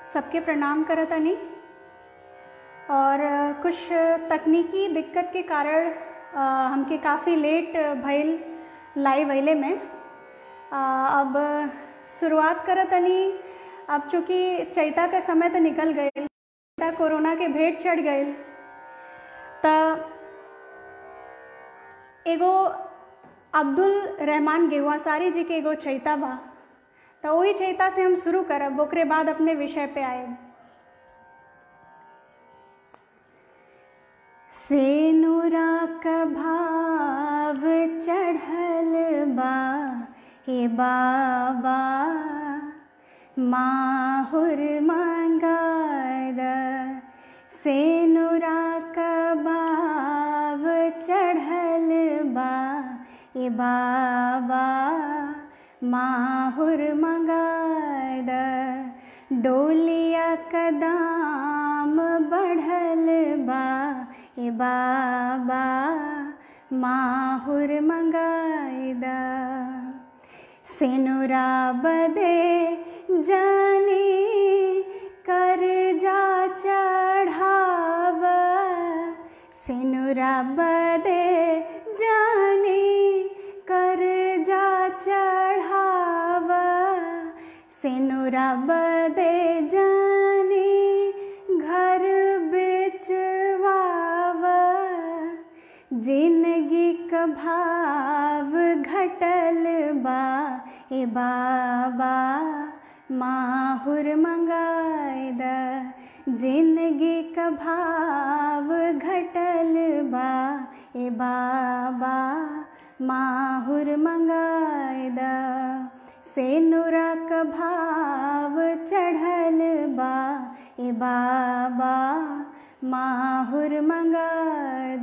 सबके प्रणाम करतनी और कुछ तकनीकी दिक्कत के कारण अ, हमके काफ़ी लेट भइल लाइव अइले में अ, अब शुरुआत करतनी अब चूँकि चैता का समय तो निकल गईल चैता कोरोना के भेंट चढ़ गईल त एगो अब्दुल रहमान गेहुआसारी जी के एगो चैता बा तो वही चैता से हम शुरू करब ओकरे बाद अपने विषय पे आए सेनुरा का भाव चढ़ल बा हे बाबा माहुर मंगाद सेनुरा का भाव चढ़ल बा हे बाबा माहुर मंगाद डोलिया का दाम बढ़ल बा ए बाबा माहुर मंगायदा सेनुरा बदे जाने कर जा चढ़ाव सेनुरा बदे जाने कर जा चढ़ाव सेनुरा बदे जाने घर बेचवाव जिंदगी का भाव घटल बा ए बाबा माहुर मंगायद जिंदगी का भाव घटल बा ए बाबा माहुर मंगायद सेनुरा का भाव चढ़ल बा ए बाबा माहुर मंगाद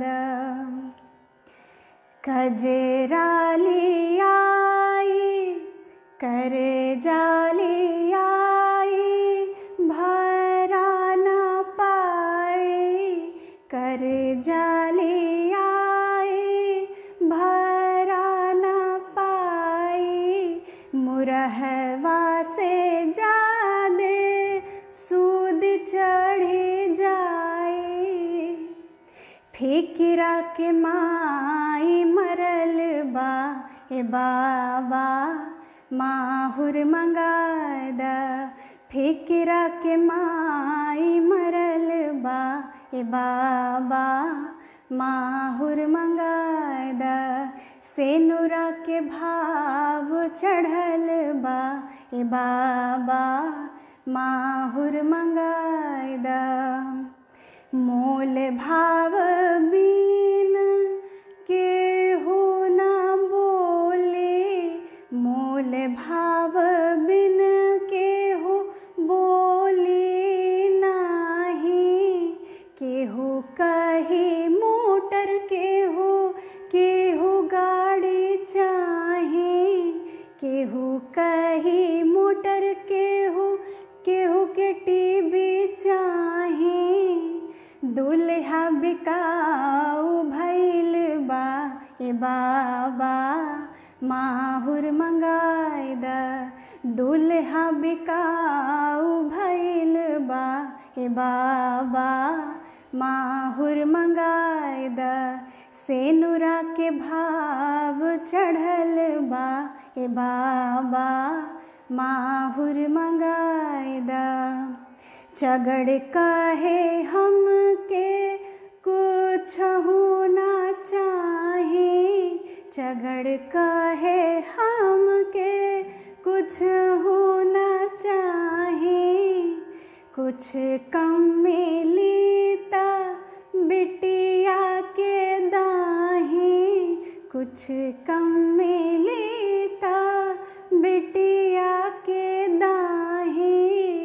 कजराली आई कर जाली आई भरा न पाए कर जाली आई भरा न पाई मुरहवा से जादे सूद चढ़े जाए फिकिरा के माई मरल बा ए बाबा माहुर मंगाद फिकिरा के माई मरल बा ए बाबा माहुर मंगाद सेनुरा के भाव चढ़ल बा ए बाबा माहुर मंगाद मोल भाव बीन केहू न बोले मोल भाव बिन केहू बोले नाही केहू कही मोटर केहू केहू गाड़ी चाहे केहू कही मोटर केहू केहू के टीवी चाहे दुल्हा बिकाऊ भैल बा ए बाबा माहुर मंगायद दुल्हा बिकाऊ भैल बा ए बाबा माहुर मंगायद सेनुरा के भाव चढ़ल बा ए बाबा माहुर मंगायद चगड़ कहे हम के कुछ होना चाहे चगड़ कहे हम के कुछ होना चाहे कुछ कम मिलीता बिटिया के दाहे कुछ कम मिलीता बिटिया के दाहे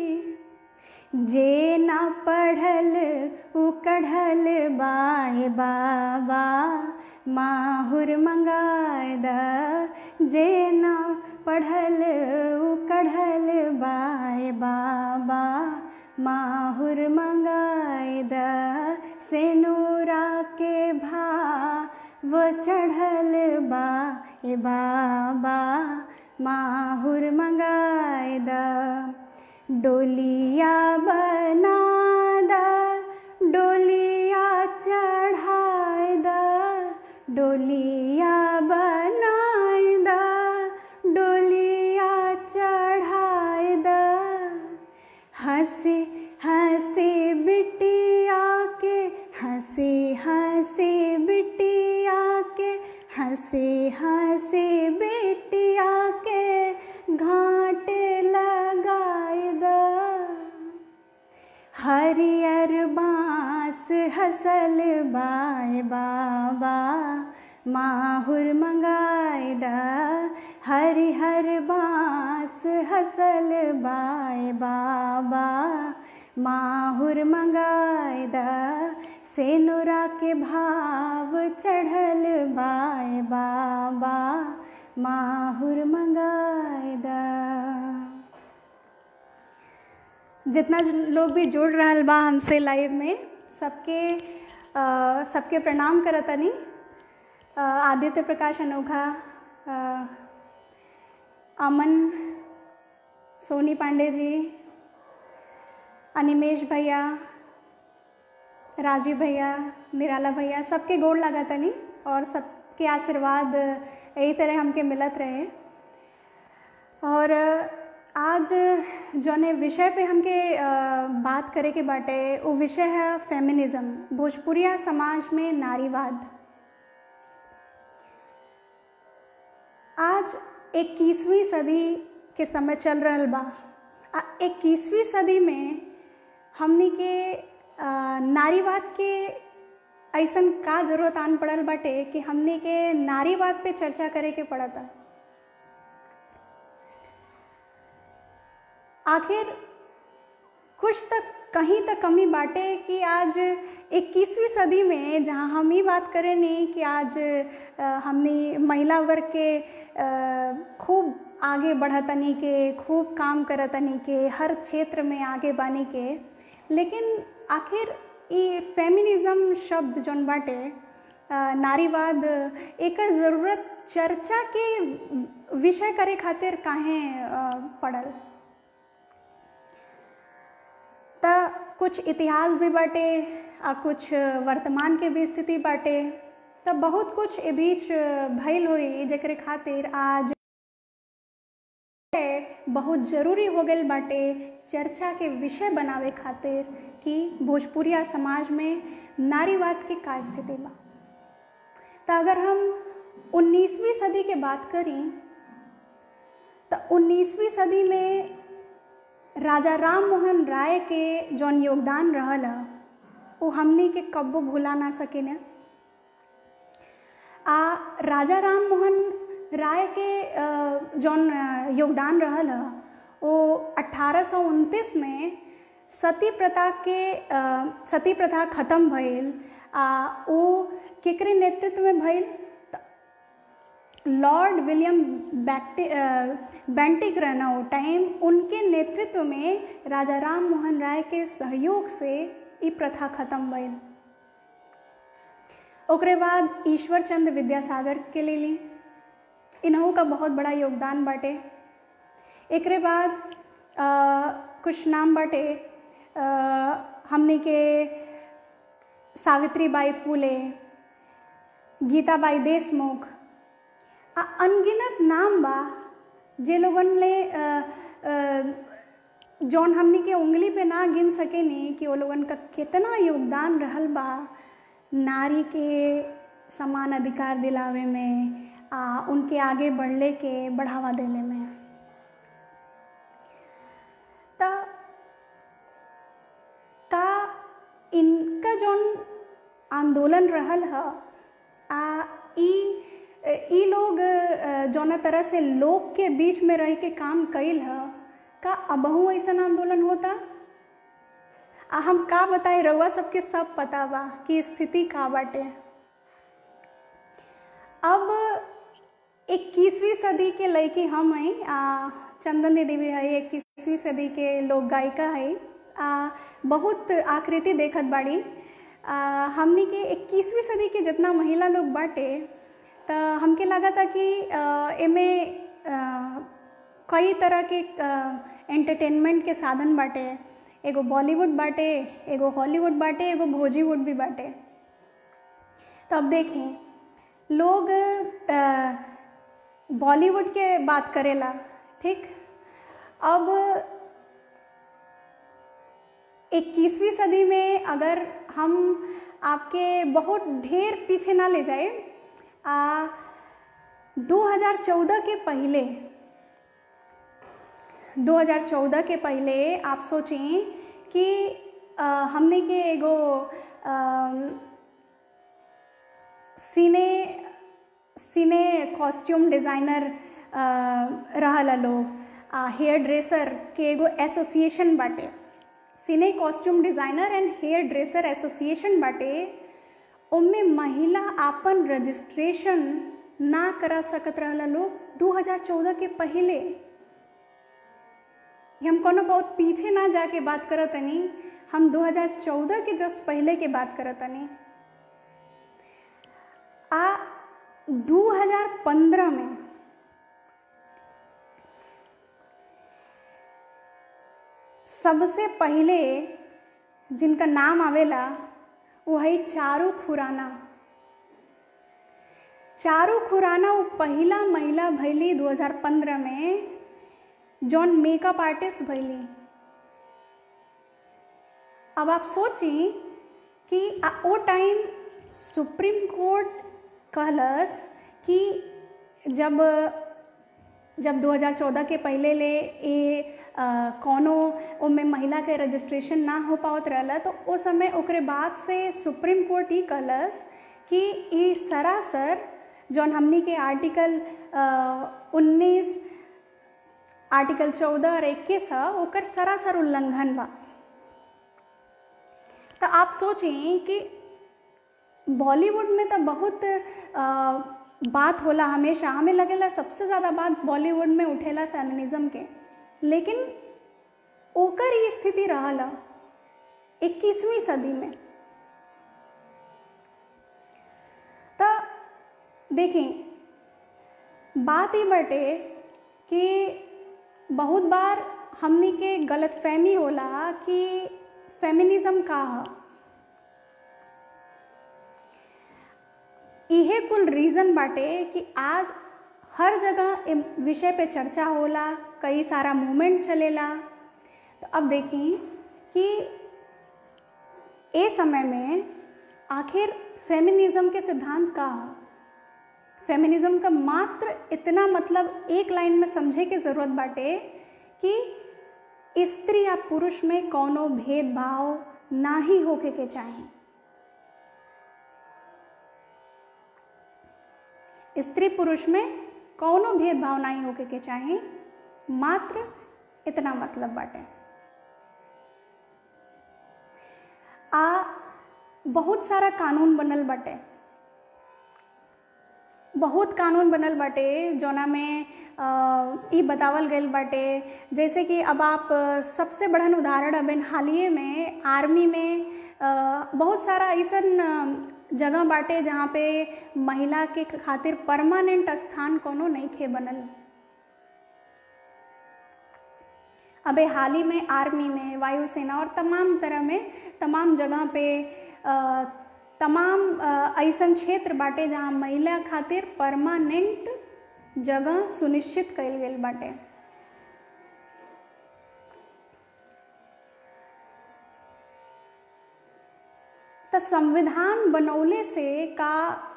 जे ना पढ़ल उ कढ़ल बाए बाबा माहुर मंगायद जे ना पढ़ल उ कढ़ल बाए बाबा माहुर मंगायद सेनुरा के भाव चढ़ल बा ए बाबा माहुर मंगायद डोलिया बना दा डोलिया चढ़ाए दा डोलिया बनाए दा डोलिया चढ़ाए दा हंसी हंसी बिटिया के हंसी हंसी बिटिया के हंसी हंसी बिटिया के घाट लगाए दा हरियर बाँस हसल बाय बाबा माहुर मंगाए दा हरिहर बाँस हसल बाय बाबा माहुर मंगाए दा सेनुरा के भाव चढ़ल बाय बाबा माहुर मंगाए दा जितना लोग भी जुड़ रहा बा हमसे लाइव में सबके आ, सबके प्रणाम करतनी आदित्य प्रकाश अनोखा आ, अमन सोनी पांडे जी अनिमेश भैया राजीव भैया निराला भैया सबके गोड़ लगा तनी और सबके आशीर्वाद यही तरह हमके मिलत रहे और आज जौने विषय पे हमके बात करे के बाटे वो विषय है फेमिनिज्म भोजपुरिया समाज में नारीवाद आज इक्कीसवीं सदी के समय चल रहा बा आ इक्कीसवीं सदी में हमनी के नारीवाद के ऐसन का जरूरत आन पड़ल बाटे कि हमनी के नारीवाद पे चर्चा करे के पड़ता आखिर कुछ तक कहीं तक कमी बाटे कि आज 21वीं सदी में जहाँ हम ही बात करें नहीं कि आज हमने महिला वर्ग के खूब आगे बढ़तनी के खूब काम करतनी के हर क्षेत्र में आगे बानी के लेकिन आखिर ये फेमिनिज्म शब्द जौन बाटे नारीवाद एक ज़रूरत चर्चा के विषय करे खातिर काहे पड़ल त कुछ इतिहास भी बाटे आ कुछ वर्तमान के भी स्थिति बाटे त बहुत कुछ ए बीच भइल हुई जेकरे खातिर आज बहुत ज़रूरी हो गई बाटे चर्चा के विषय बनावे खातिर कि भोजपुरिया समाज में नारीवाद की का स्थिति बा तो अगर हम 19वीं सदी के बात करी तो 19वीं सदी में राजा राम मोहन राय के जौन योगदान रहल वो हमनी के कब्बो भुला ना सके न आ राजा राम मोहन राय के जौन योगदान रहल वो अठारह में सती प्रथा के सती प्रथा खत्म भइल आ वो केकरे नेतृत्व में भइल लॉर्ड विलियम बैक्टि बेंटिक रहना वो टाइम उनके नेतृत्व में राजा राम मोहन राय के सहयोग से ये प्रथा खत्म भइल ओकरे बाद ईश्वर चंद्र विद्यासागर के ले ली इन्हों का बहुत बड़ा योगदान बाटे एकरे बाद आ, कुछ नाम बाटे हमने के सावित्री बाई फूले गीताबाई देशमुख आ अनगिनत नाम बा जे लोगन ने जौन हमनी के उंगली पे ना गिन सके नी कि वो लोगन का कितना योगदान रहल बा नारी के समान अधिकार दिलावे में आ उनके आगे बढ़ले के बढ़ावा देने में त का इनका जौन आंदोलन रहल ह आ ई ई लोग जौना तरह से लोग के बीच में रह के काम कैल ह का अबहू ऐसा आंदोलन होता आ हम का बताए रउआ सबके सब पता बा कि स्थिति का बाटे अब 21वीं सदी के लड़की हम हैं आ चंदन दीदी भी है इक्कीसवीं सदी के लोक गायिका है आ बहुत आकृति देखत बाड़ी आ, हमनी के 21वीं सदी के जितना महिला लोग बाटे तो हमके लगा था कि एमे कई तरह के एंटरटेनमेंट के साधन बाटे एगो बॉलीवुड बाटे एगो हॉलीवुड बाटे एगो भोजीवुड भी बाटे तो अब देखें लोग बॉलीवुड के बात करेला ठीक अब इक्कीसवीं सदी में अगर हम आपके बहुत ढेर पीछे ना ले जाए आ 2014 के पहले 2014 के पहले आप सोचें कि आ, हमने के एगो सीने सीने कॉस्ट्यूम डिज़ाइनर रहला लोग आ हेयर ड्रेसर के एगो एसोसिएशन बाटे cine costume designer and hair dresser association बाटे उनमें महिला आपन रजिस्ट्रेशन ना करा सकत रहला लोग 2014 के पहले हम कोनो बहुत पीछे ना जाके बात करत तनी हम 2014 के जस्ट पहले के बात करत तनी आ 2015 में सबसे पहले जिनका नाम आवेला वो है चारू खुराना चारू खुराना वो पहला महिला भैली 2015 में जौन मेकअप आर्टिस्ट भैली अब आप सोची कि वो टाइम सुप्रीम कोर्ट कहलस कि जब जब 2014 के पहले ले ए कौनो ओमे महिला के रजिस्ट्रेशन ना हो पावत रहला तो उस समय ओकरे बाद से सुप्रीम कोर्ट ही कहलस कि ई सरासर जौन हमनी के आर्टिकल उन्नीस आर्टिकल चौदह और इक्कीस है ओकर सरासर उल्लंघन बा तो आप सोचें कि बॉलीवुड में तो बहुत आ, बात होला हमेशा हमें लगेला सबसे ज़्यादा बात बॉलीवुड में उठेला फेमिनिज्म के लेकिन ओकर ये स्थिति रहला इक्कीसवीं सदी में तो देखें बात ही बटे कि बहुत बार हमनी के गलत फहमी होला कि फेमिनिज्म का है इहे कुल रीज़न बाटे कि आज हर जगह विषय पे चर्चा होला कई सारा मूवमेंट चलेला तो अब देखी कि ए समय में आखिर फेमिनिज्म के सिद्धांत का है फेमिनिज्म का मात्र इतना मतलब एक लाइन में समझे के ज़रूरत बाटे कि स्त्री या पुरुष में कोनो भेदभाव ना ही होके के चाहिए स्त्री पुरुष में कौनो भेदभाव नहीं होके के चाहे मात्र इतना मतलब बाटे आ बहुत सारा कानून बनल बाटे बहुत कानून बनल बाटे जोना में ई बतावल गईल बाटे जैसे कि अब आप सबसे बड़न उदाहरण अबन हालिए में आर्मी में बहुत सारा ऐसा जगह बाटे जहाँ पे महिला के खातिर परमानेंट स्थान कोनो नहीं खे बनल अबे हाल ही में आर्मी में वायुसेना और तमाम तरह में तमाम जगह पे आ, तमाम ऐसा क्षेत्र बाटे जहाँ महिला खातिर परमानेंट जगह सुनिश्चित कल गई बाटे तो संविधान बनौले से का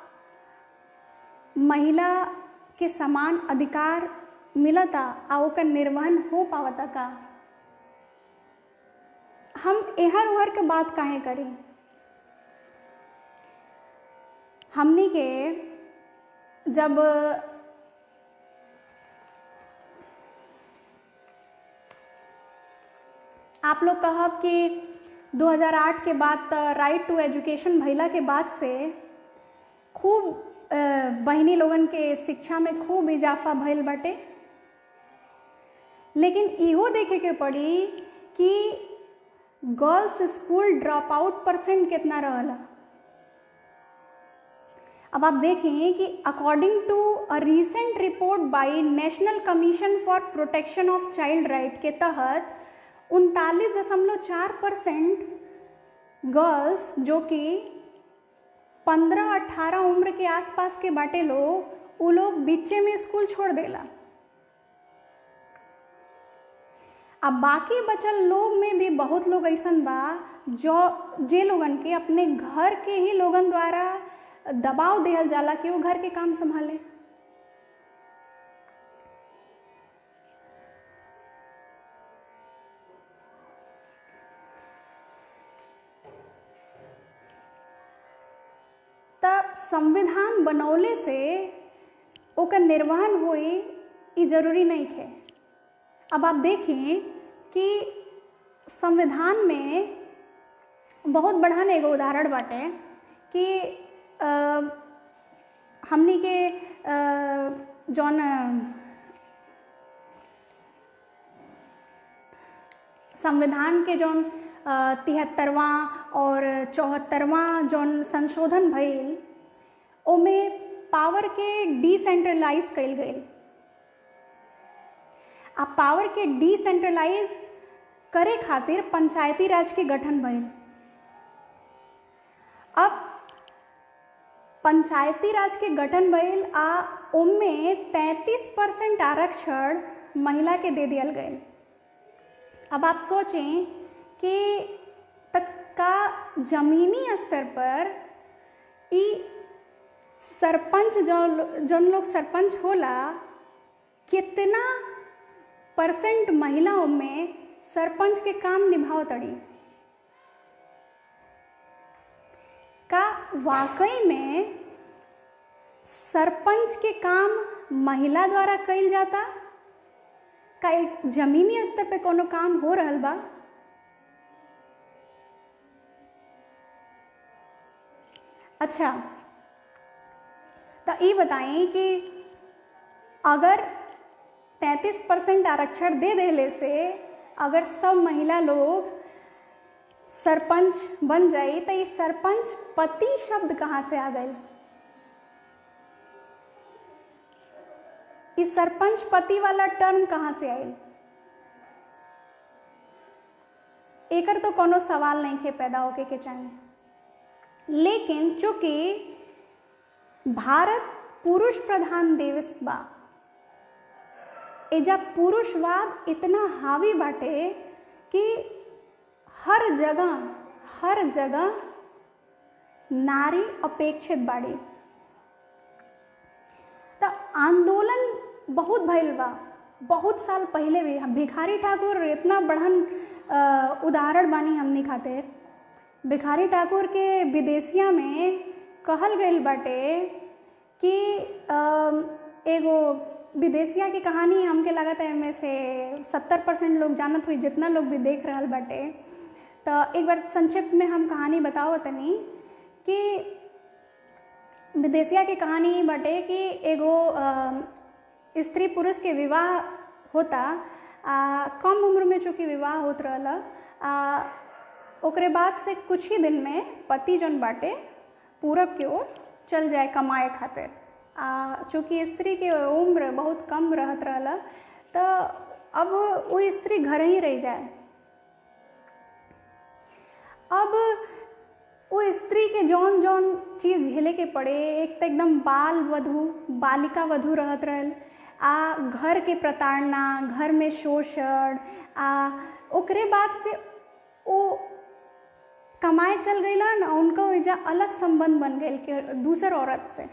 महिला के समान अधिकार मिलता आ ओकर निर्वहन हो पावता का हम एहर उहर के बात काहे करी हमनी के जब आप लोग कहब कि 2008 के बाद राइट टू एजुकेशन भैला के बाद से खूब बहनी लोगन के शिक्षा में खूब इजाफा भइल बाटे लेकिन इहो देखे के पड़ी कि girls school drop out percent कितना रहला अब आप देखें कि according to a recent report by national commission for protection of child right के तहत उनतालीस दशमलव चार परसेंट गर्ल्स जो कि पंद्रह अट्ठारह उम्र के आसपास के बाटे लोग वो लोग बीचे में स्कूल छोड़ देला अब बाकी बचल लोग में भी बहुत लोग ऐसन बा जो जे लोगन के अपने घर के ही लोगन द्वारा दबाव दिहल जाला कि वो घर के काम संभाले त संविधान बनौले से ओकर निर्वहन होई ई जरूरी नहीं है अब आप देखें कि संविधान में बहुत बढ़ान एगो उदाहरण बाटे कि आ, हमनी के आ, जौन संविधान के जौन तिहत्तरवा और चौहत्तरवा जौन संशोधन भइल ओमे पावर के डिसेंट्रलाइज कइल गई आ पावर के डिसेंट्रलाइज करे खातिर पंचायती राज के गठन भइल अब पंचायती राज के गठन भइल आ ओमे 33 परसेंट आरक्षण महिला के दे दियल गए अब आप सोचें कि तक का जमीनी स्तर पर ई सरपंच जो जौन लोग सरपंच होला कितना परसेंट महिलाओं में सरपंच के काम निभाव तड़ी का वाकई में सरपंच के काम महिला द्वारा कइल जाता का एक जमीनी स्तर पे कोनो काम हो रहल बा अच्छा तो ये बताएं कि अगर 33 परसेंट आरक्षण दे देले से अगर सब महिला लोग सरपंच बन जाए तो ये सरपंच पति शब्द कहाँ से आ गए इस सरपंच पति वाला टर्म कहाँ से आयल एकर तो कोनो सवाल नहीं थे पैदा होके के चाहिए लेकिन चूंकि भारत पुरुष प्रधान देश बा एजा पुरुषवाद इतना हावी बाटे कि हर जगह हर जगह नारी अपेक्षित बाड़ी तो आंदोलन बहुत भइल बा बहुत साल पहले भी भिखारी ठाकुर इतना बढ़न उदाहरण बानी हमनी खातिर भिखारी ठाकुर के विदेशिया में कहल गई बाटे कि एगो विदेशिया की कहानी हमके लगत है में से सत्तर परसेंट लोग जानत हुई जितना लोग भी देख रहा बाटे तो एक बार संक्षिप्त में हम कहानी बताओ तनी कि विदेशिया की कहानी बाटे कि एगो स्त्री पुरुष के विवाह होता आ, कम उम्र में चूँकि विवाह होत रहा ओकरे बाद से कुछ ही दिन में पति जौन बाटे पूरब की ओर चल जाए कमाए खातिर आ चूँकि स्त्री के उम्र बहुत कम रहत रहला तो अब वो स्त्री घर ही रह जाए अब वो स्त्री के जौन जौन चीज़ झेले के पड़े एक तो एकदम बाल वधु बालिका वधु रहत रहल आ घर के प्रताड़ना घर में शोषण आ ओकरे बाद से वो कमाए चल गईलन उनका वजह अलग संबंध बन गए कि दूसर औरत से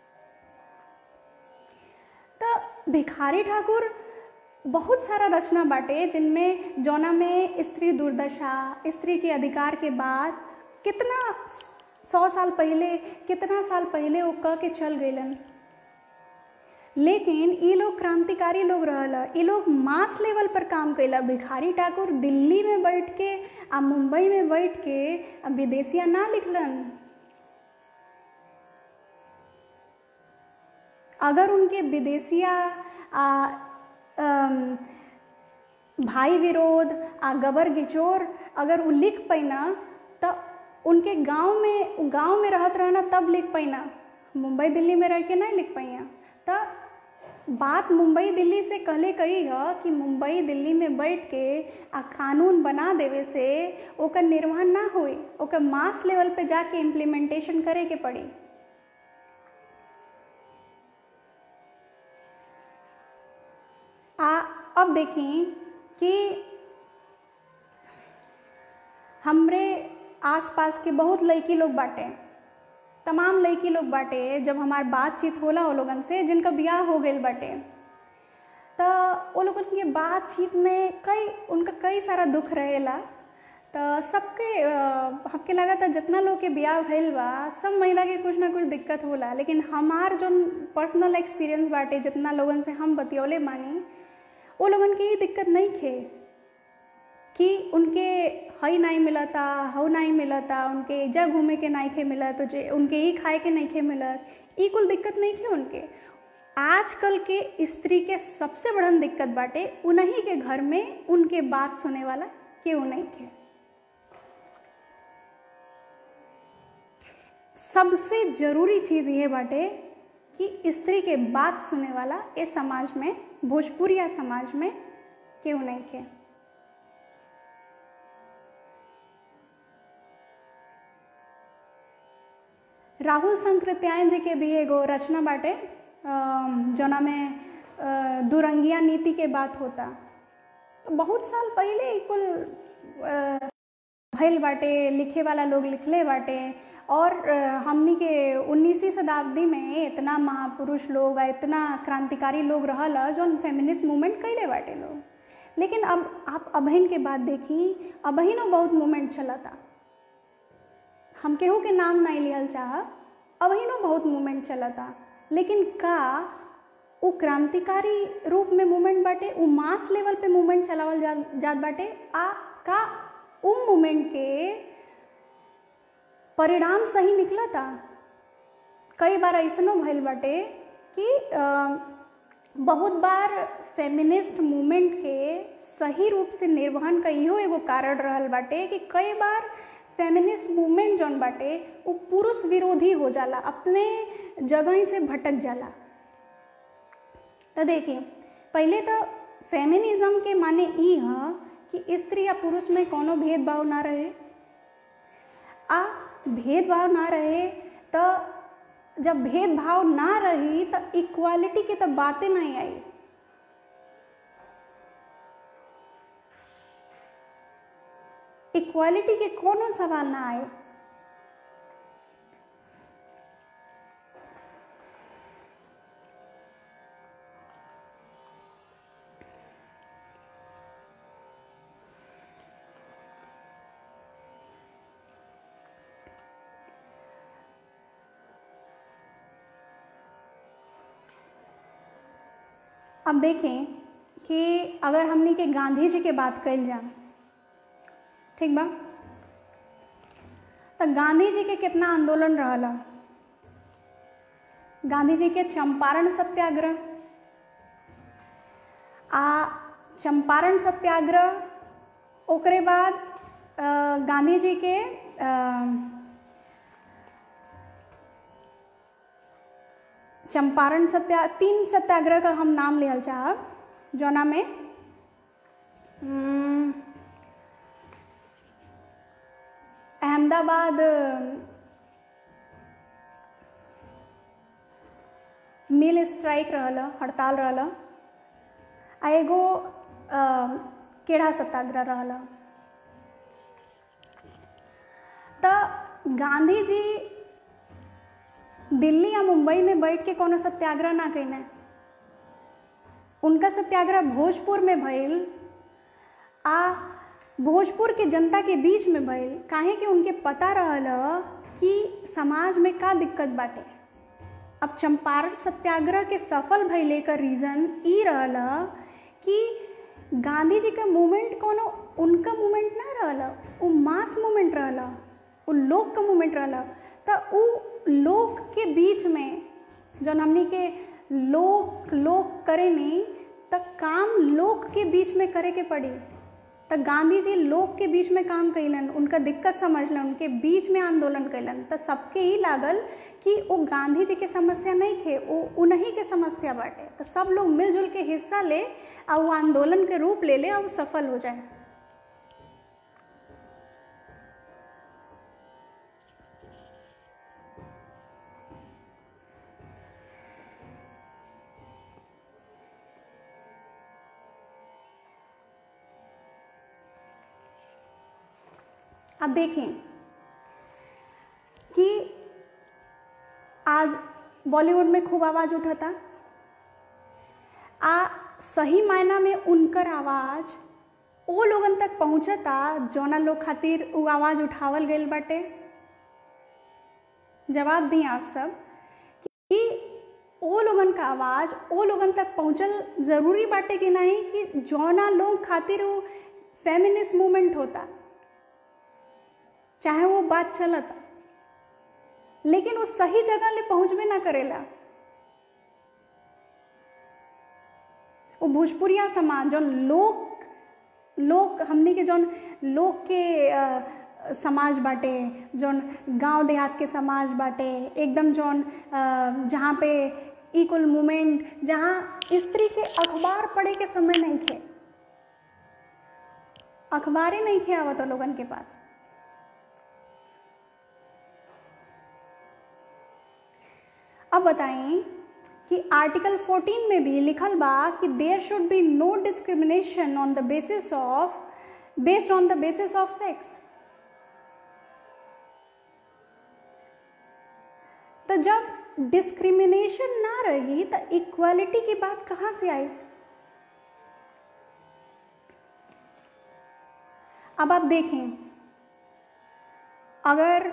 तो भिखारी ठाकुर बहुत सारा रचना बाटे जिनमें जौना में स्त्री दुर्दशा स्त्री के अधिकार के बाद कितना सौ साल पहले कितना साल पहले वो कह के चल गईलन लेकिन ये लोग क्रांतिकारी लोग रहला ये लोग मास लेवल पर काम कैला भिखारी ठाकुर दिल्ली में बैठ के आ मुंबई में बैठ के आ विदेशिया ना लिखलन अगर उनके विदेशिया आ, आम, भाई विरोध आ गबर गिचोर अगर वो लिख पैना तो उनके गांव में गांव में रहत रहना तब लिख पैना मुंबई दिल्ली में रह के नहीं लिख पाइया तो बात मुंबई दिल्ली से कहले कही है कि मुंबई दिल्ली में बैठ के आ कानून बना देवे से ओकर निर्वहन ना होई ओकर मास लेवल पे जाके इम्प्लीमेंटेशन करे के पड़ी आ अब देखें कि हमरे आसपास के बहुत लड़की लोग बाटे तमाम लड़की लोग बाटे जब हमार बातचीत होला वो लोगन से जिनका ब्याह हो गई बाटे तो वो लोगन के बातचीत में कई उनका कई सारा दुख रहेला तो सबके हमके लगा था जितना लोग के ब्याह भइल बा सब महिला के कुछ ना कुछ दिक्कत होला लेकिन हमार जो पर्सनल एक्सपीरियंस बाटे जितना लोगन से हम बतियौले मानी वो लोगन के ये दिक्कत नहीं खे कि उनके हई नहीं मिलता हव नहीं मिलता उनके जा घूमे के नहीं खे मिलत तो जे उनके ई खाए के नहीं खे मिलत ई कुल दिक्कत नहीं खे उनके आजकल के स्त्री के सबसे बड़न दिक्कत बाटे उन्हीं के घर में उनके बात सुने वाला केहू नहीं खे सबसे जरूरी चीज़ ये बाटे कि स्त्री के बात सुने वाला इस समाज में भोजपुरिया समाज में केहू नहीं खे राहुल संकृत्यायन जी के भी एगो रचना बाटे जना में दुरंगिया नीति के बात होता बहुत साल पहले कुल भइल बाटे लिखे वाला लोग लिखले बाटे और हमनी के उन्नीसवीं शताब्दी में इतना महापुरुष लोग इतना क्रांतिकारी लोग रहल जौन फेमिनिस्ट मूवमेंट कैले बाटे लोग लेकिन अब आप अबहिन के बात देखी अबहिनो बहुत मूवमेंट चलता हम केहू के नाम नहीं लिहल चाह अबहिनो बहुत मूवमेंट चलता लेकिन का वो क्रांतिकारी रूप में मूवमेंट बाटे वो मास लेवल पे मूवमेंट चलावल जा, जात बाटे आ का उ मूवमेंट के परिणाम सही निकलता कई बार ऐसनो भइल बाटे कि आ, बहुत बार फेमिनिस्ट मूवमेंट के सही रूप से निर्वहन का इहो एगो कारण रहल बाटे कि कई बार फेमिनिस्ट मूवमेंट जौन बाटे वो पुरुष विरोधी हो जाला अपने जगह से भटक जाला तो देखिए पहले तो फेमिनिज्म के माने ई ह कि स्त्री या पुरुष में कोनो भेदभाव ना रहे आ भेदभाव ना रहे तो जब भेदभाव ना रही तो इक्वालिटी की तो बातें नहीं आई इक्वालिटी के कोनो सवाल ना आए अब देखें कि अगर हमने के गांधी जी के बात कल जाए ठीक बा तो गांधी जी के कितना आंदोलन रहला गांधी जी के चंपारण सत्याग्रह आ चंपारण सत्याग्रह ओकरे बाद गांधी जी के चंपारण सत्या तीन सत्याग्रह का हम नाम लिहल चाहब जौना में अहमदाबाद मिल स्ट्राइक रहल हड़ताल रहल आ एगो केड़ा सत्याग्रह रहल तो गांधी जी दिल्ली या मुंबई में बैठ के कोनो सत्याग्रह ना कैने उनका सत्याग्रह भोजपुर में भइल आ भोजपुर के जनता के बीच में भइल काहे कि उनके पता रहल कि समाज में का दिक्कत बाटे अब चंपारण सत्याग्रह के सफल भइले का रीज़न ई रहल कि गांधी जी का मूवमेंट कोनो उनका मूवमेंट ना रहल वो मास मूवमेंट रहल वो लोग का मूवमेंट रहल तो उ लोग के बीच में जौन हमनी के लोग लोग करे नहीं तो काम लोग के बीच में करे के पड़ी तो गांधी जी लोग के बीच में काम कैलन उनका दिक्कत समझलन उनके बीच में आंदोलन कैलन तो सबके ही लागल कि वो गांधी जी के समस्या नहीं थे वो उन्हीं के समस्या बाटे तो सब लोग मिलजुल के हिस्सा ले और वो आंदोलन के रूप ले ले और वो सफल हो जाए अब देखें कि आज बॉलीवुड में खूब आवाज़ उठाता आ सही मायना में उनकर आवाज़ ओ लोगन तक पहुँचता जौना लोग खातिर वो आवाज़ उठावल गई बाटे जवाब दी आप सब कि ओ लोगन का आवाज़ ओ लोगन तक पहुँचल ज़रूरी बाटे कि नहीं कि जौना लोग खातिर वो फेमिनिस्ट मूवमेंट होता चाहे वो बात चलता लेकिन वो सही जगह ले पहुंचबे ना करेला वो भोजपुरिया समाज जौन लोक लोक हमने के जौन लोक के आ, समाज बाटे जौन गांव देहात के समाज बाटे एकदम जौन जहाँ पे इक्वल मूवमेंट जहाँ स्त्री के अखबार पढ़े के समय नहीं थे अखबारें नहीं थे आवत लोगन के पास अब बताएं कि आर्टिकल 14 में भी लिखल बा कि there should be no discrimination on the basis of based on the basis of sex तो जब डिस्क्रिमिनेशन ना रही तो इक्वालिटी की बात कहाँ से आई अब आप देखें अगर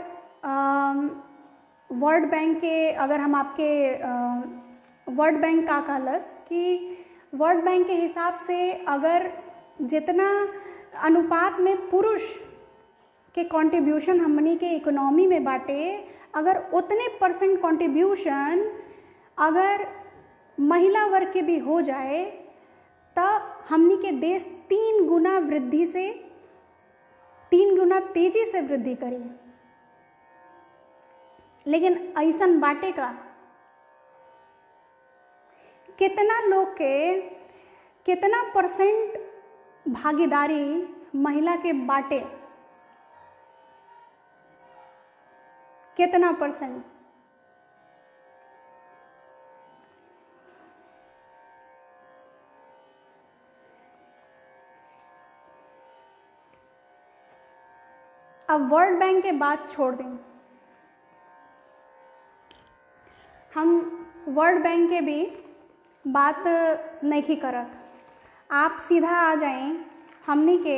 वर्ल्ड बैंक के अगर हम आपके वर्ल्ड बैंक का कहलस कि वर्ल्ड बैंक के हिसाब से अगर जितना अनुपात में पुरुष के कंट्रीब्यूशन हमनी के इकोनॉमी में बाटे अगर उतने परसेंट कंट्रीब्यूशन अगर महिला वर्ग के भी हो जाए तो हमनी के देश तीन गुना वृद्धि से तीन गुना तेजी से वृद्धि करी लेकिन ऐसन बाटे का कितना लोग के कितना परसेंट भागीदारी महिला के बाटे कितना परसेंट अब वर्ल्ड बैंक के बात छोड़ दें हम वर्ल्ड बैंक के भी बात नहीं करत आप सीधा आ जाएं हमनी के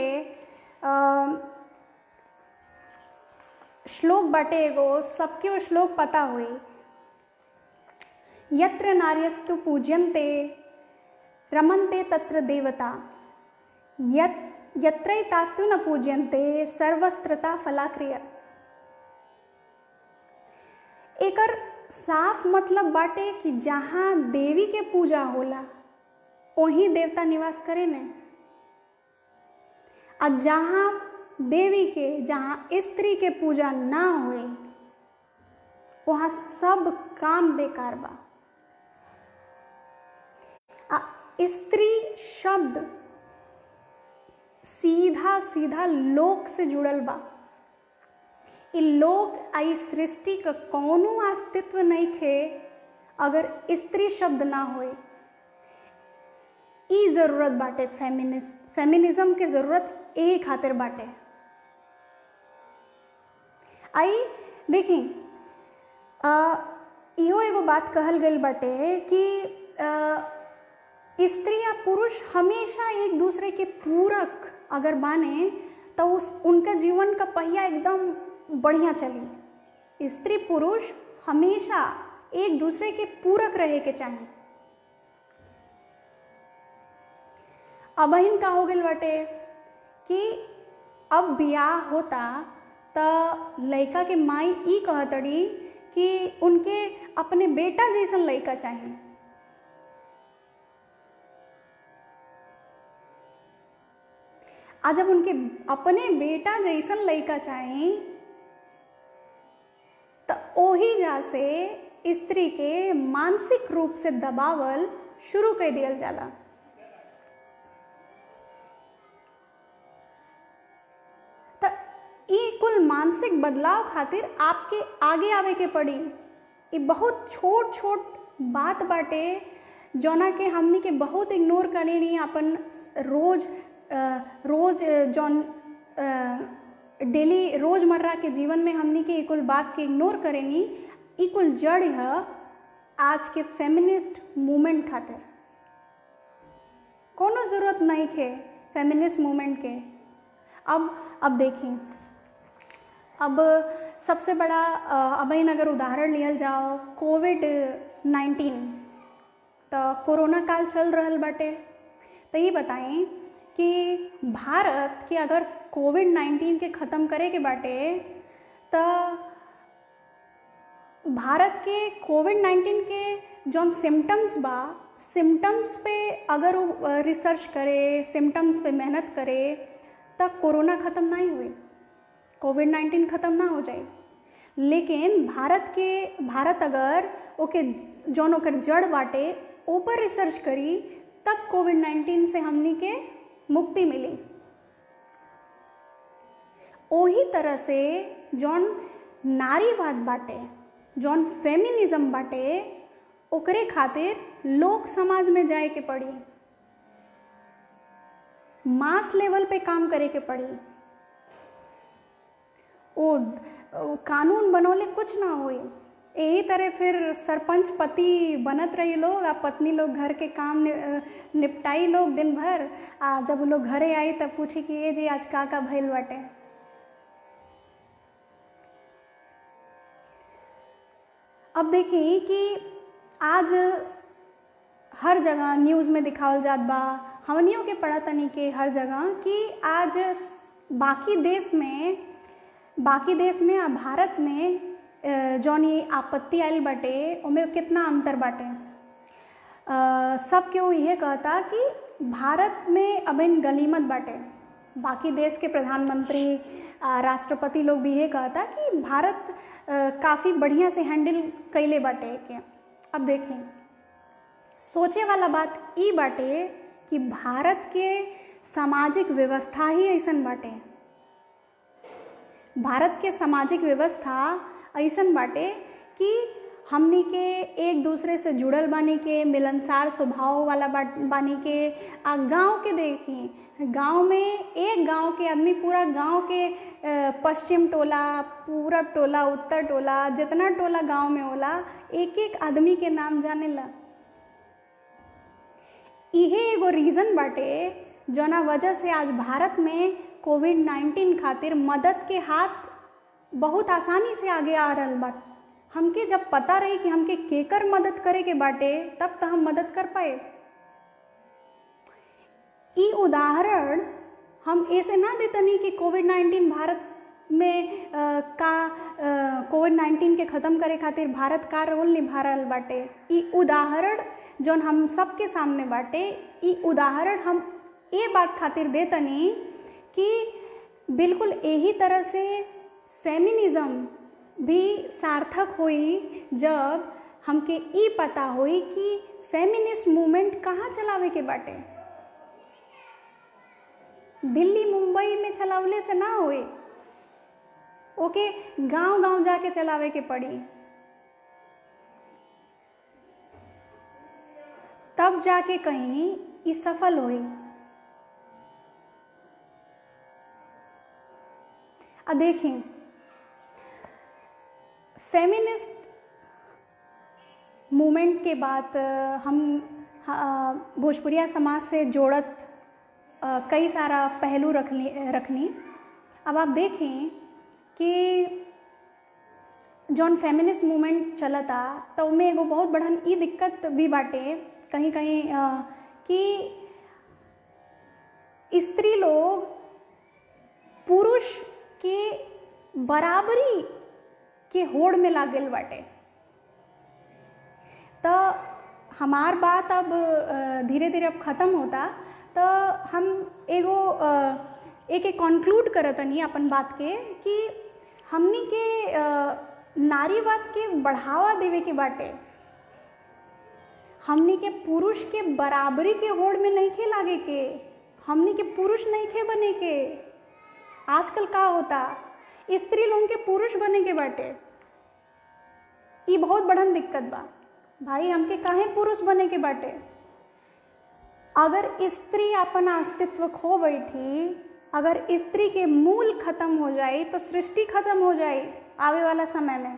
श्लोक बाटे एगो सबके वो श्लोक पता हुई यत्र नार्यस्तु पूज्यन्ते रमन्ते तत्र देवता यत यत्रैतास्तु न पूज्यन्ते सर्वस्त्रता फलाक्रिया एकर साफ मतलब बाटे कि जहाँ देवी के पूजा होला वहीं देवता निवास करे ने आ जहाँ देवी के जहाँ स्त्री के पूजा ना होए वहाँ सब काम बेकार बा आ स्त्री शब्द सीधा सीधा लोक से जुड़ल बा इ लोक आई सृष्टि का कौनो अस्तित्व नहीं खे अगर स्त्री शब्द ना होए ई जरूरत बाटे फेमिनिस फेमिनिज्म के जरूरत ए खातिर बाटे आई देखी इहो एगो बात कहल गई बाटे कि स्त्री या पुरुष हमेशा एक दूसरे के पूरक अगर माने तो उस उनका जीवन का पहिया एकदम बढ़िया चली स्त्री पुरुष हमेशा एक दूसरे के पूरक रहे के चाहिए अबहिन का हो गई बाटे कि अब बियाह होता तो लड़का के माई ई कहतड़ी कि उनके अपने बेटा जैसन लड़का चाहिए आ जब उनके अपने बेटा जैसन लड़का चाही तो ओही जा से स्त्री के मानसिक रूप से दबावल शुरू कर दियल जाला तो ई कुल मानसिक बदलाव खातिर आपके आगे आवे के पड़ी ई बहुत छोट छोट बात बाटे जौना के हमनी के बहुत इग्नोर करे नहीं अपन रोज रोज जौन डेली रोजमर्रा के जीवन में हमनी के कुल बात के इग्नोर करेनी ई कुल जड़ है आज के फेमिनिस्ट मूवमेंट खातिर कोनो ज़रूरत नहीं थे फेमिनिस्ट मूवमेंट के अब अब देखी अब सबसे बड़ा अब अगर उदाहरण लियल जाओ कोविड नाइन्टीन तो कोरोना काल चल रहा बाटे तो ये बताएं कि भारत के अगर कोविड नाइन्टीन के ख़त्म करे के बाटे तो भारत के कोविड नाइन्टीन के जौन सिम्टम्स बा सिम्टम्स पे अगर वो रिसर्च करे सिम्टम्स पे मेहनत करे तब कोरोना ख़त्म नहीं हुई कोविड नाइन्टीन ख़त्म ना हो जाए लेकिन भारत के भारत अगर ओके जौन ओकर जड़ बाटे ऊपर रिसर्च करी तब कोविड नाइन्टीन से हमनी के मुक्ति मिली ओही तरह से जौन नारीवाद बाटे जौन फेमिनिज्म बाटे ओकरे खातिर लोक समाज में जाए के पड़ी मास लेवल पे काम करे के पड़ी ओ कानून बनौले कुछ ना होई यही तरह फिर सरपंच पति बनत रही लोग आ पत्नी लोग घर के काम निपटाई लोग दिन भर आ जब लोग घरे आई तब पूछी कि ये जी आज का का भइल बाटे अब देखी कि आज हर जगह न्यूज़ में दिखावल जात बा हमनियों के पढ़ा तनी के हर जगह कि आज बाकी देश में बाकी देश में आ भारत में जौन ये आपत्ति आयल बाटे ओमे कितना अंतर बाटे सब केहू इहे कहता कि भारत में अब इन गलीमत बाटे बाकी देश के प्रधानमंत्री राष्ट्रपति लोग भी ये कहता कि भारत काफ़ी बढ़िया से हैंडल कैले बाटे के अब देखें सोचे वाला बात ई बाटे कि भारत के सामाजिक व्यवस्था ही ऐसन बाटे भारत के सामाजिक व्यवस्था ऐसन बाटे कि हमनी के एक दूसरे से जुड़ल बानी के मिलनसार स्वभाव वाला बानी के आ गांव के देखी गांव में एक गांव के आदमी पूरा गांव के पश्चिम टोला पूरब टोला उत्तर टोला जितना टोला गांव में होला एक एक आदमी के नाम जाने ला इहे एगो रीज़न बाटे जौना वजह से आज भारत में कोविड नाइन्टीन खातिर मदद के हाथ बहुत आसानी से आगे आ रहा बा हमके जब पता रही कि हमके केकर मदद करे के बाटे तब तो हम मदद कर पाए ई उदाहरण हम ऐसे ना देतनी कि कोविड नाइन्टीन भारत में आ, का कोविड नाइन्टीन के ख़त्म करे खातिर भारत का रोल निभा रहा बाटे ई उदाहरण जौन हम सबके सामने बाटे ई उदाहरण हम ये बात खातिर देतनी कि बिल्कुल यही तरह से फेमिनिज्म भी सार्थक हुई जब हमके ई पता हुई कि फेमिनिस्ट मूवमेंट कहाँ चलावे के बाटे दिल्ली मुंबई में चलावले से ना होई ओके गांव गांव जाके चलावे के पड़ी तब जाके कहीं ये सफल हुई अब देखें फेमिनिस्ट मूवमेंट के बाद हम भोजपुरिया समाज से जोड़त कई सारा पहलू रखनी रखनी अब आप देखें कि जौन फेमिनिस्ट मूवमेंट चलता तो उनमें एगो बहुत बड़न ई दिक्कत भी बाटे कहीं कहीं कि स्त्री लोग पुरुष के बराबरी के होड़ में लागल बाटे तो हमार बात अब धीरे धीरे अब ख़त्म होता तो हम एगो एक एक कंक्लूड करतनी अपन बात के कि हमनी के अ, नारीवाद के बढ़ावा देवे के बाटे हमनी के पुरुष के बराबरी के होड़ में नहीं खे लागे के हमनी के पुरुष नहीं खे बने के आजकल का होता स्त्री लोगन के पुरुष बने के बाटे ई बहुत बड़न दिक्कत बा भाई हमके काहे पुरुष बने के बाटे अगर स्त्री अपन अस्तित्व खो बैठी अगर स्त्री के मूल खत्म हो जाए तो सृष्टि खत्म हो जाए आवे वाला समय में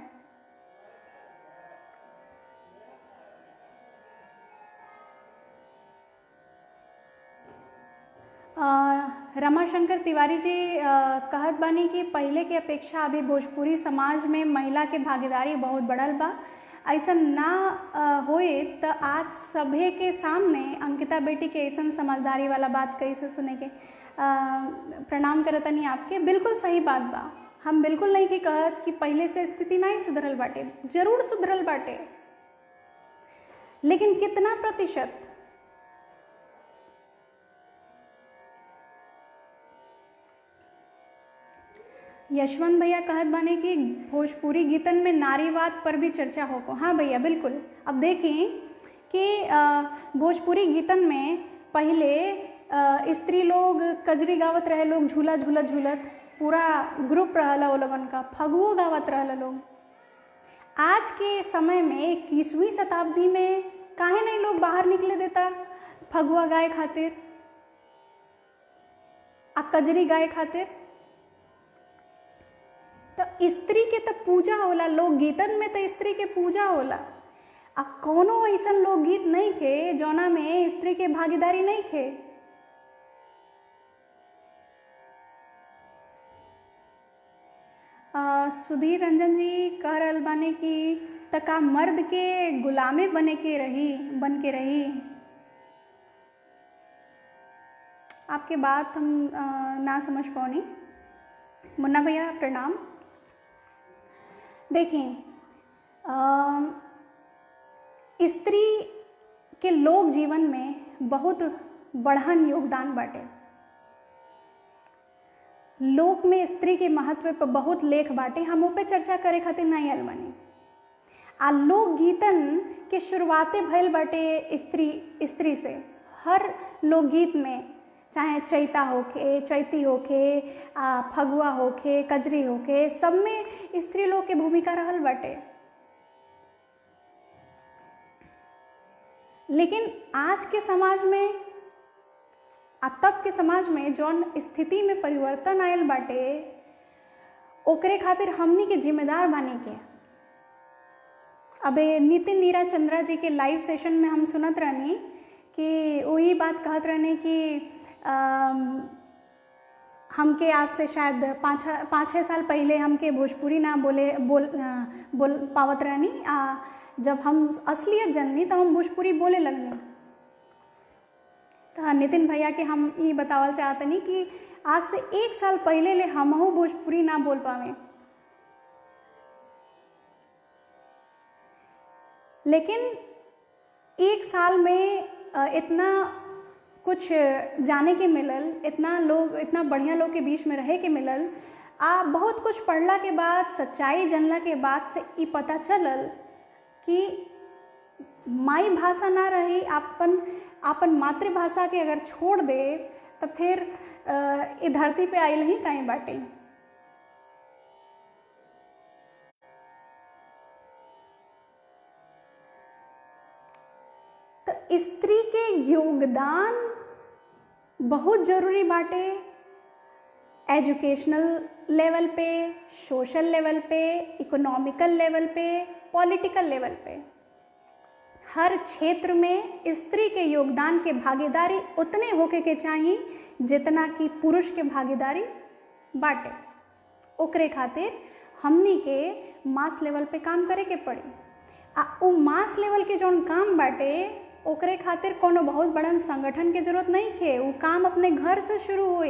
अ, रमाशंकर तिवारी जी अ, कहत बानी कि पहले के अपेक्षा अभी भोजपुरी समाज में महिला के भागीदारी बहुत बढ़ल बा ऐसा ना अ, होए तो आज सभे के सामने अंकिता बेटी के ऐसा समझदारी वाला बात कैसे सुने के अ, प्रणाम करतनी आपके बिल्कुल सही बात बा हम बिल्कुल नहीं की कहत कि पहले से स्थिति नहीं सुधरल बाटे जरूर सुधरल बाटे लेकिन कितना प्रतिशत यशवंत भैया कहत बाने कि भोजपुरी गीतन में नारीवाद पर भी चर्चा हो को हाँ भैया बिल्कुल अब देखें कि अ, भोजपुरी गीतन में पहले अ, स्त्री लोग कजरी गावत रहे लोग झूला झूलत झूलत पूरा ग्रुप रहला वो लोगन का फगुओ गावत रहला लोग आज के समय में इक्कीसवीं शताब्दी में काहे नहीं लोग बाहर निकले देता फगुआ गाय खातिर आ कजरी गाय खातिर तो स्त्री के तो पूजा होला लोकगीतन में तो स्त्री के पूजा होला आ कोनो ऐसा लोकगीत नहीं खे जौना में स्त्री के भागीदारी नहीं खे आ, सुधीर रंजन जी कह रहल बाने कि तका मर्द के गुलामे बने के रही बन के रही आपके बात हम आ, ना समझ पानी मुन्ना भैया प्रणाम देखिए अम, स्त्री के लोक जीवन में बहुत बढ़न योगदान बाटे लोक में स्त्री के महत्व पर बहुत लेख बाटे हम ऊ पे चर्चा करे खातिर नहीं आयल बानी आ लोकगीतन के शुरुआते भइल बाटे स्त्री स्त्री से हर लोकगीत में चाहे चैता होखे चैती होखे आ, फगुआ होखे कजरी होखे सब में स्त्री लोग के भूमिका रहल बाटे लेकिन आज के समाज में आ तब के समाज में जौन स्थिति में परिवर्तन आयल बाटे ओकरे खातिर हमनी के जिम्मेदार बानी के अबे नितिन नीरा चंद्रा जी के लाइव सेशन में हम सुनत रहनी कि वही बात कहत रहने कि अम, हमके आज से शायद पाँच पाँच छः साल पहले हमके भोजपुरी ना बोले बोल अ, बोल पावत रहनी आ जब हम असलियत जननी तो हम भोजपुरी बोले लगनी तो नितिन भैया के हम ये बतावल चाहतनी कि आज से एक साल पहले ले हमहू भोजपुरी ना बोल पावे लेकिन एक साल में अ, इतना कुछ जाने के मिलल इतना लोग इतना बढ़िया लोग के बीच में रहे के मिलल आ बहुत कुछ पढ़ला के बाद सच्चाई जानला के बाद से ई पता चलल कि माई भाषा ना रही अपन अपन मातृभाषा के अगर छोड़ दे तो फिर अ, ई धरती पे आइल ही कहीं बाटे तो स्त्री के योगदान बहुत जरूरी बाटे एजुकेशनल लेवल पे सोशल लेवल पे इकोनॉमिकल लेवल पे पॉलिटिकल लेवल पे हर क्षेत्र में स्त्री के योगदान के भागीदारी उतने होके के चाहिए जितना कि पुरुष के भागीदारी बाटे ओकरे खातिर हमनी के मास लेवल पे काम करे के पड़ी आ उ मास लेवल के जौन काम बाटे ओकरे खातिर कोनो बहुत बड़न संगठन के जरूरत नहीं खे उ काम अपने घर से शुरू होए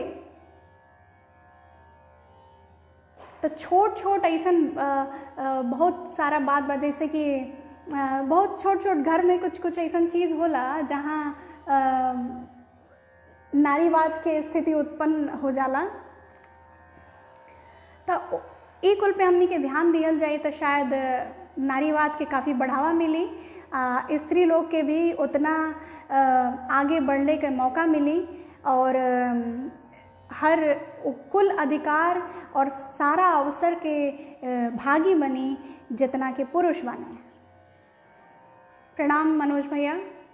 तो छोट छोट ऐसन अ, अ, बहुत सारा बात बा जैसे कि अ, बहुत छोट छोट घर में कुछ कुछ ऐसन चीज़ होला जहाँ अ, नारीवाद के स्थिति उत्पन्न हो जाला तो ई कुल पे हमनी के ध्यान दियल जाए तो शायद नारीवाद के काफ़ी बढ़ावा मिली आ, स्त्री लोग के भी उतना आ, आगे बढ़ने के मौका मिली और अम, हर कुल अधिकार और सारा अवसर के अ, भागी बनी जितना के पुरुष बने प्रणाम मनोज भैया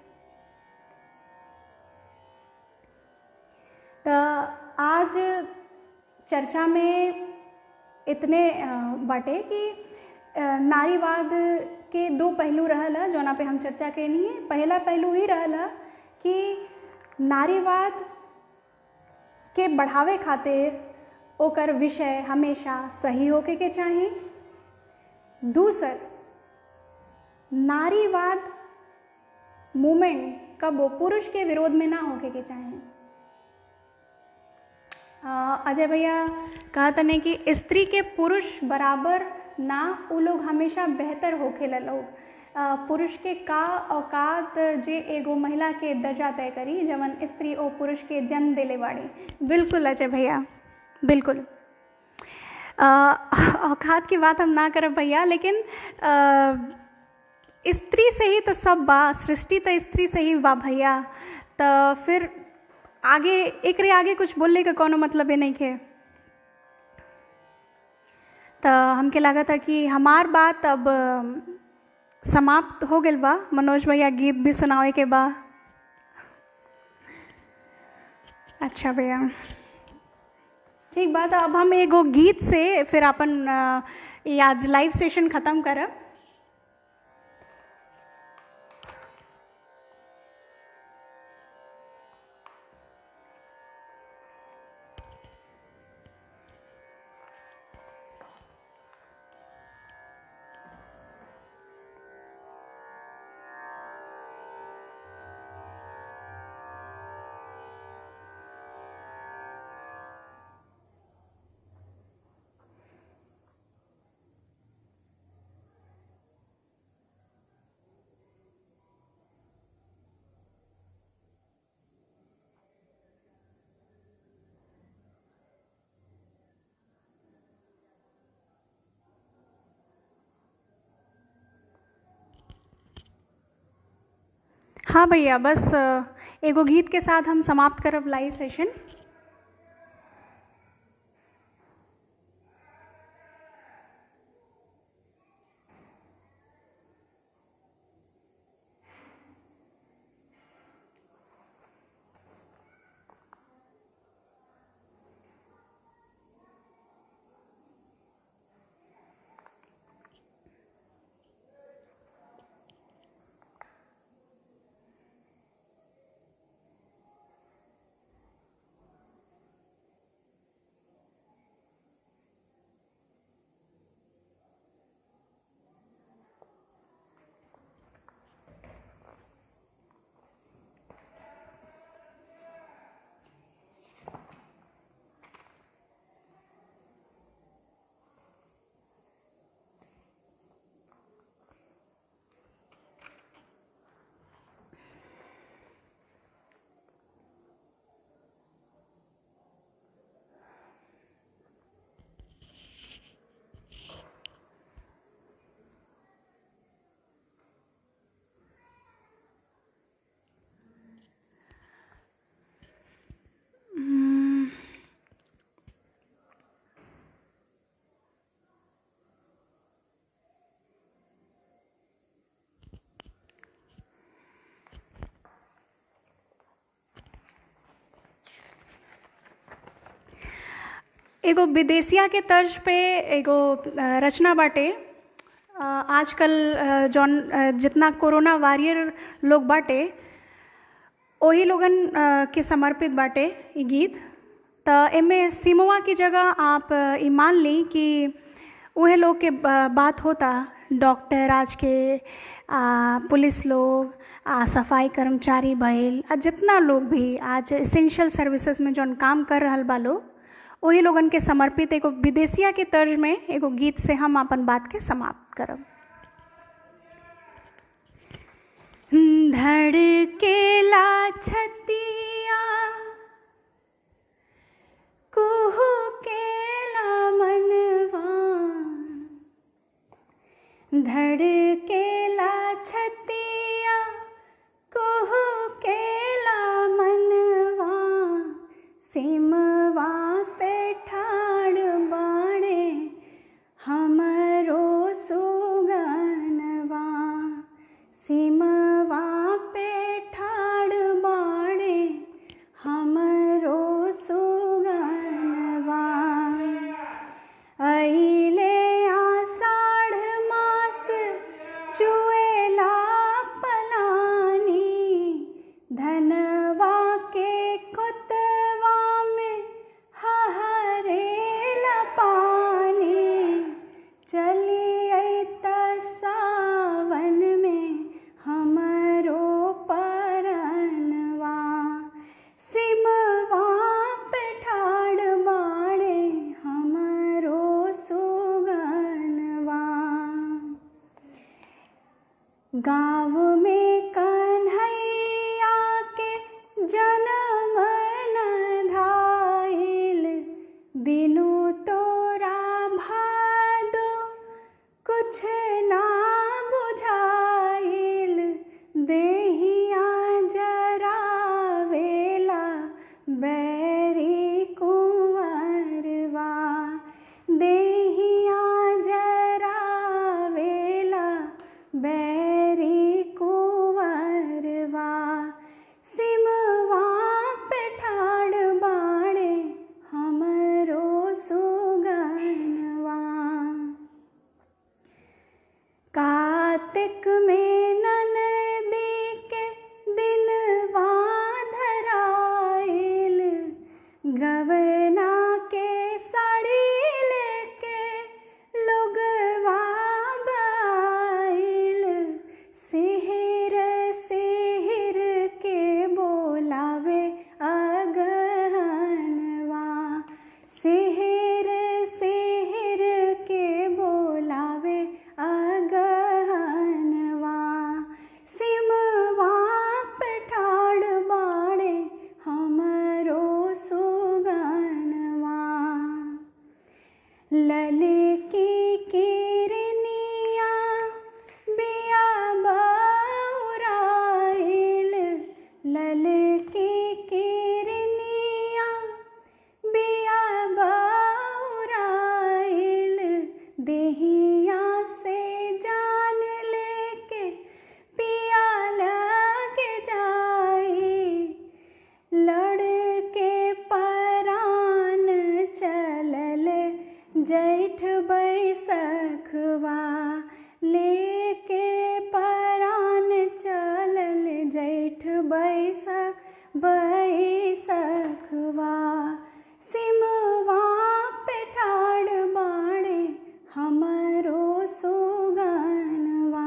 तो आज चर्चा में इतने अ, बाटे कि अ, नारीवाद के दो पहलू रहल है जौना पे हम चर्चा कैनी है पहला पहलू ही रहल है कि नारीवाद के बढ़ावे खातिर ओकर विषय हमेशा सही होके के चाही दूसर नारीवाद मूवमेंट कबो पुरुष के विरोध में ना होके के चाहे अ, अजय भैया कहा तने कि स्त्री के पुरुष बराबर ना वो लोग हमेशा बेहतर होखेला लोग अ, पुरुष के का औकात जे एगो महिला के दर्जा तय करी जवन स्त्री ओ पुरुष के जन्म देले बाड़ी बिल्कुल अजय भैया बिल्कुल अ, औकात की बात हम ना करब भैया लेकिन अ, स्त्री से ही तो सब बा सृष्टि तो स्त्री से ही बा भैया तो फिर आगे एकरे आगे कुछ बोलने का कोनो मतलब ही नहीं है तो हमके लगा था कि हमार बात अब समाप्त हो गई बा मनोज भैया गीत भी सुनावे के बा अच्छा भैया ठीक बात अब हम एगो गीत से फिर अपन अ, ये आज लाइव सेशन ख़त्म करब हाँ भैया बस अ, एगो गीत के साथ हम समाप्त करब लाइव सेशन एगो विदेशिया के तर्ज पे एगो अ, रचना बाटे अ, आजकल अ, जौन अ, जितना कोरोना वॉरियर लोग बाटे वही लोगन अ, के समर्पित बाटे ई गीत तो एमे सिमवा की जगह आप अ, ई मान ली कि उहे लोग के ब- बात होता डॉक्टर आज के आ, पुलिस लोग आ सफाई कर्मचारी भइल आ जितना लोग भी आज इसेंशियल सर्विसेज में जौन काम कर रहल बा लोग वही लोगन के समर्पित एगो विदेशिया के तर्ज में एगो गीत से हम अपन बात के समाप्त करब धड़केला छतिया धड़केला छतिया कुहू केला मनवा सिमवा पे ठाड़ बाड़े हमरो सुगनवा सिमवा पे ठाड़ बाड़े हमरो सुगनवा अइले आषाढ़ मास चुएला पलानी धनवा के खुतवा में हहरेला पानी चली अइत सावन में हमरो परनवा सिमवा पे ठाड़ बाड़े हमरो सुगनवा गाँव में कन्हैया के जन्म न धाइल बिनु तोरा भादो कुछ ना बुझाइल देहिया जरावेला बैरी कुंवरवा देहिया जरावेला बैरी कुंवरवा सिमवा पे ठाड़ बाड़े हमरो सुगनवा कार्तिक में ननदी के दिनवा धराइल गवना के साड़ी लेके लोगवा बाइल सिहिर सिहिर के बोलावे अगहनवा सिहिर सिहिर के बोलावे अगहनवा सिमवा पे ठाड़ बाड़े हमरो सुगनवा ललकी किरनिया बिया बौराइल ललकी किरनिया बिया बौराइल देहिया से जान लेके पिया लगे जाई लड़के परान चलल जैठ बैसखवा लेके परान चलल जैठ बैस बैसखवा सिमवा पे ठाड़ बाड़े हमरो सुगनवा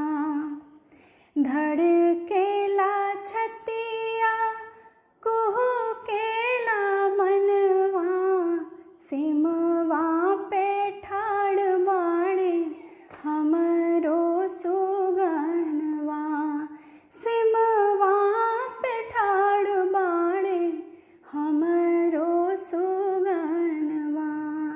धड़केला छतिया कुहू केला मनवा सिमवा पे ठाड़ बाड़े हमरो सुगनवा सिमवा पे ठाड़ बाड़े हमरो सुगनवा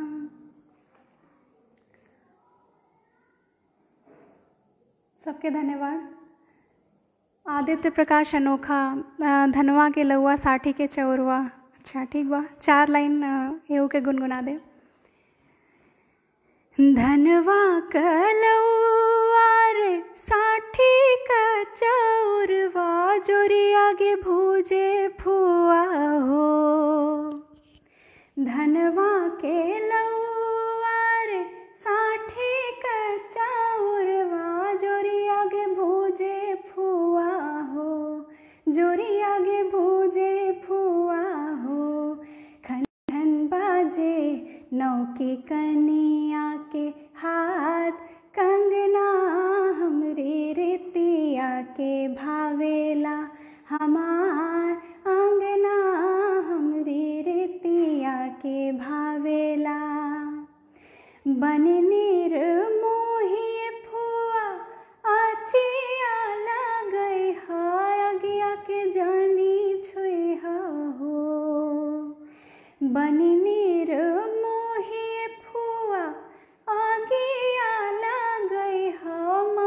सबके धन्यवाद आदित्य प्रकाश अनोखा अ, धनवा के लौआ साठी के चौरवा अच्छा ठीक बा चार लाइन अ, एहू के गुनगुना दे धनवा कलौआ रे साठी का चौरवा जोरी आगे भूजे फुआ हो धनवा के लौआर साठी कच्चा उरवा जोरी आगे भूजे फुआ हो जोरी आगे भूजे फुआ हो खन खन बाजे नौकी कनिया के हाथ कंगना हमरे रितिया के भावेला हमार अंगना हमरी रितिया के भावेला बन नीर मोही फुआ आचिया लगई है अगिया के जानी छुई हो बन नीर मोही फुआ आगिया लगई हो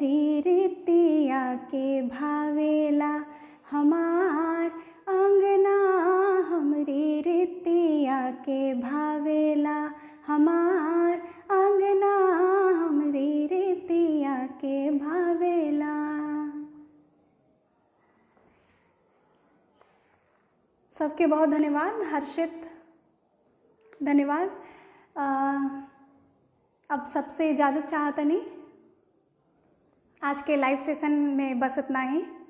हमरी रीतिया के भावेला हमार अंगना हमरी रीतिया के भावेला हमार अंगना हमरी रीतिया के भावेला सबके बहुत धन्यवाद हर्षित धन्यवाद आ, अब सबसे इजाज़त चाहतनी आज के लाइव सेशन में बस इतना ही